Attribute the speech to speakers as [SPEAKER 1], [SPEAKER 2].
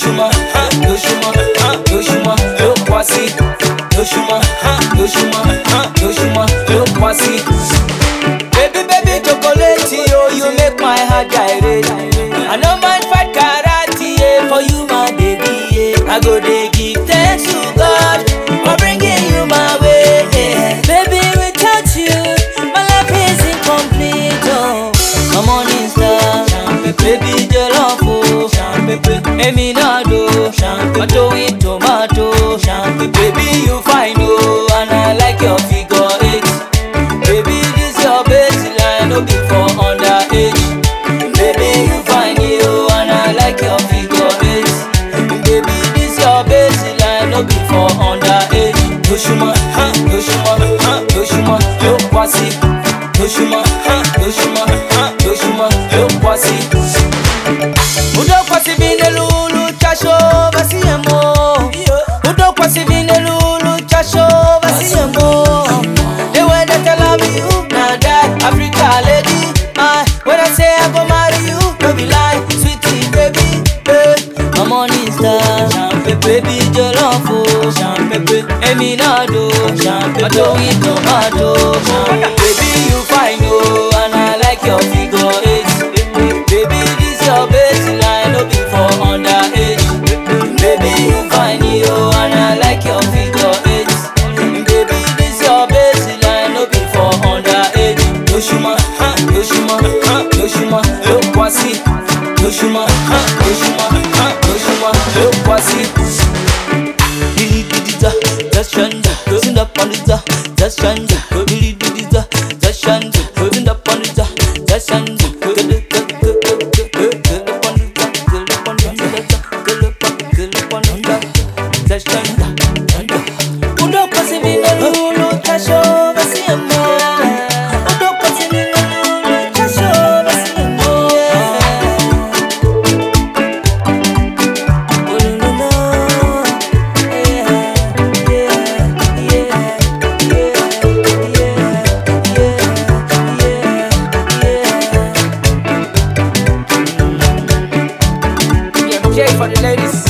[SPEAKER 1] Yoshuma, Yoshuma, Yoshuma, Yokwasi, Yoshuma, Yoshuma, Yoshuma, Yokwasi. Baby, baby, chocolate, oh, you make my heart gyrate. I no mind fight karate, yeah, for you, my baby, yeah. I go dey give thanks to God for bringing you my way, yeah. Baby, without you, my life is incomplete, oh. My morning star, baby, jollof, oh. Emi nado, tomato with tomato, baby, you fine, oh, and I like your figure eight. Baby, this your baseline, no be for underage. Baby, you find you and I like your figure eight. Baby, this your baseline, no be for underage. Yoshuma, huh, Yoshuma, huh, Yoshuma, Yokwasi. Yoshuma, huh, Yoshuma, huh, Yoshuma, Yokwasi. Udokwasi vine lulu chasho basi emo. Udokwasi vine lulu chasho basi emo. The way that I love you, now that Africa lady. I when I say I go marry you, no be lie, sweetie baby. Hey, my morning star, champagne baby jollof oh, champagne Emi nado, champagne tomato with tomato, baby you fine oh, and I like your figure eight. Baby this your baseline, no be for underage. Baby you fine oh, and I like your figure eight. Baby this your baseline, no be for underage. Yoshuma, huh, Yoshuma, huh, Yoshuma, Yokwasi. Yoshuma, huh, Yoshuma, huh, Yoshuma, Yokwasi. Dili dili da, just shanda, stand up on the da, just shanda. Dili dili da, just shanda, stand up on the da, just shanda. Girl up on the da, girl up on the da, girl up on, girl up on the da, just shanda, shanda. Udokwasi vina lulu chasho basi emo. Udokwasi vina lulu chasho basi emo. Yeah, J for the ladies.